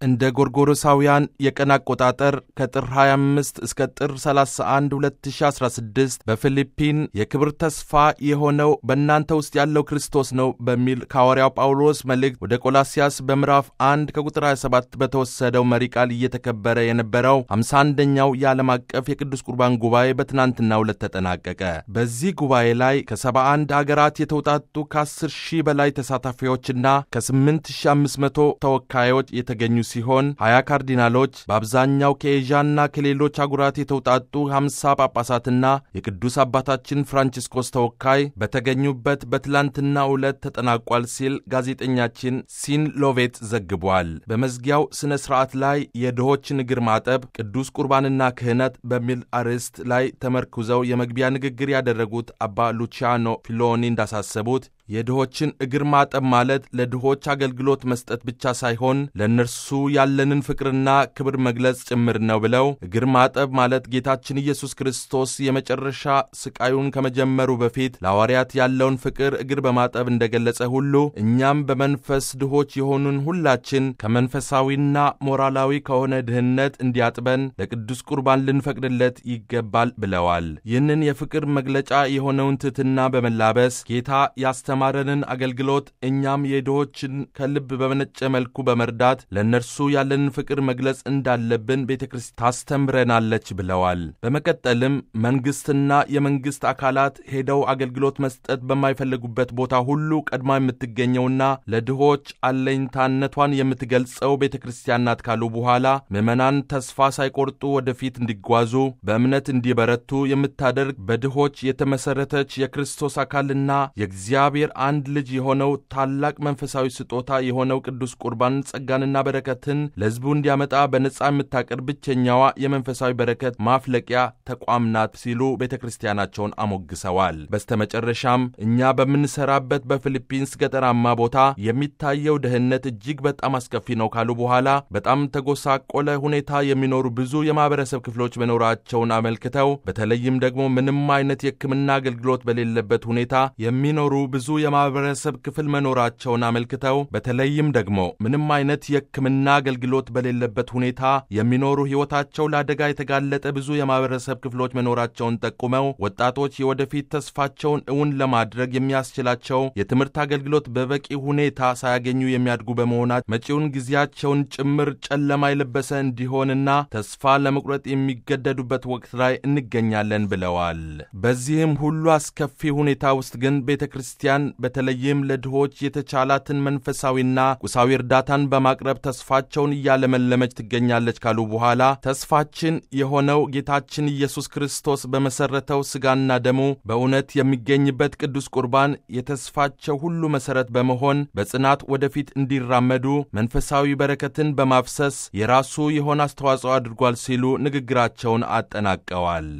እንደ ጎርጎሮሳውያን የቀን አቆጣጠር ከጥር 25 እስከ ጥር 31 2016 በፊሊፒን የክብር ተስፋ የሆነው በእናንተ ውስጥ ያለው ክርስቶስ ነው በሚል ከሐዋርያው ጳውሎስ መልእክት ወደ ቆላስያስ በምዕራፍ 1 ከቁጥር 27 በተወሰደው መሪ ቃል እየተከበረ የነበረው 51ኛው የዓለም አቀፍ የቅዱስ ቁርባን ጉባኤ በትናንትናው ዕለት ተጠናቀቀ። በዚህ ጉባኤ ላይ ከ71 አገራት የተውጣጡ ከ10 ሺህ በላይ ተሳታፊዎችና ከ8500 ተወካዮች የተገኙ ሲሆን 20 ካርዲናሎች በአብዛኛው ከኤዥያና ከሌሎች አጉራት የተውጣጡ 50 ጳጳሳትና የቅዱስ አባታችን ፍራንቺስኮስ ተወካይ በተገኙበት በትላንትናው ዕለት ተጠናቋል ሲል ጋዜጠኛችን ሲን ሎቬት ዘግቧል። በመዝጊያው ሥነ ሥርዓት ላይ የድሆችን እግር ማጠብ፣ ቅዱስ ቁርባንና ክህነት በሚል አርዕስት ላይ ተመርኩዘው የመግቢያ ንግግር ያደረጉት አባ ሉቺያኖ ፊሎኒ እንዳሳሰቡት የድሆችን እግር ማጠብ ማለት ለድሆች አገልግሎት መስጠት ብቻ ሳይሆን ለእነርሱ ያለንን ፍቅርና ክብር መግለጽ ጭምር ነው ብለው እግር ማጠብ ማለት ጌታችን ኢየሱስ ክርስቶስ የመጨረሻ ስቃዩን ከመጀመሩ በፊት ለሐዋርያት ያለውን ፍቅር እግር በማጠብ እንደገለጸ ሁሉ እኛም በመንፈስ ድሆች የሆኑን ሁላችን ከመንፈሳዊና ሞራላዊ ከሆነ ድህነት እንዲያጥበን ለቅዱስ ቁርባን ልንፈቅድለት ይገባል ብለዋል። ይህንን የፍቅር መግለጫ የሆነውን ትሕትና በመላበስ ጌታ ያስተ ማረንን አገልግሎት እኛም የድሆችን ከልብ በመነጨ መልኩ በመርዳት ለእነርሱ ያለንን ፍቅር መግለጽ እንዳለብን ቤተ ክርስቲያን ታስተምረናለች ብለዋል። በመቀጠልም መንግሥትና የመንግሥት አካላት ሄደው አገልግሎት መስጠት በማይፈልጉበት ቦታ ሁሉ ቀድማ የምትገኘውና ለድሆች አለኝታነቷን የምትገልጸው ቤተ ክርስቲያን ናት ካሉ በኋላ ምዕመናን ተስፋ ሳይቆርጡ ወደፊት እንዲጓዙ በእምነት እንዲበረቱ የምታደርግ በድሆች የተመሠረተች የክርስቶስ አካልና የእግዚአብሔር አንድ ልጅ የሆነው ታላቅ መንፈሳዊ ስጦታ የሆነው ቅዱስ ቁርባን ጸጋንና በረከትን ለሕዝቡ እንዲያመጣ በነጻ የምታቀርብ ብቸኛዋ የመንፈሳዊ በረከት ማፍለቂያ ተቋም ናት ሲሉ ቤተ ክርስቲያናቸውን አሞግሰዋል። በስተመጨረሻም እኛ በምንሰራበት በፊሊፒንስ ገጠራማ ቦታ የሚታየው ድህነት እጅግ በጣም አስከፊ ነው ካሉ በኋላ በጣም ተጎሳቆለ ሁኔታ የሚኖሩ ብዙ የማህበረሰብ ክፍሎች መኖራቸውን አመልክተው በተለይም ደግሞ ምንም አይነት የሕክምና አገልግሎት በሌለበት ሁኔታ የሚኖሩ ብዙ የማህበረሰብ ክፍል መኖራቸውን አመልክተው በተለይም ደግሞ ምንም አይነት የሕክምና አገልግሎት በሌለበት ሁኔታ የሚኖሩ ሕይወታቸው ለአደጋ የተጋለጠ ብዙ የማህበረሰብ ክፍሎች መኖራቸውን ጠቁመው ወጣቶች የወደፊት ተስፋቸውን እውን ለማድረግ የሚያስችላቸው የትምህርት አገልግሎት በበቂ ሁኔታ ሳያገኙ የሚያድጉ በመሆናት መጪውን ጊዜያቸውን ጭምር ጨለማ የለበሰ እንዲሆንና ተስፋ ለመቁረጥ የሚገደዱበት ወቅት ላይ እንገኛለን ብለዋል። በዚህም ሁሉ አስከፊ ሁኔታ ውስጥ ግን ቤተ ክርስቲያን በተለይም ለድሆች የተቻላትን መንፈሳዊና ቁሳዊ እርዳታን በማቅረብ ተስፋቸውን እያለመለመች ትገኛለች ካሉ በኋላ ተስፋችን የሆነው ጌታችን ኢየሱስ ክርስቶስ በመሠረተው ሥጋና ደሙ በእውነት የሚገኝበት ቅዱስ ቁርባን የተስፋቸው ሁሉ መሠረት በመሆን በጽናት ወደፊት እንዲራመዱ መንፈሳዊ በረከትን በማፍሰስ የራሱ የሆነ አስተዋጽኦ አድርጓል ሲሉ ንግግራቸውን አጠናቀዋል።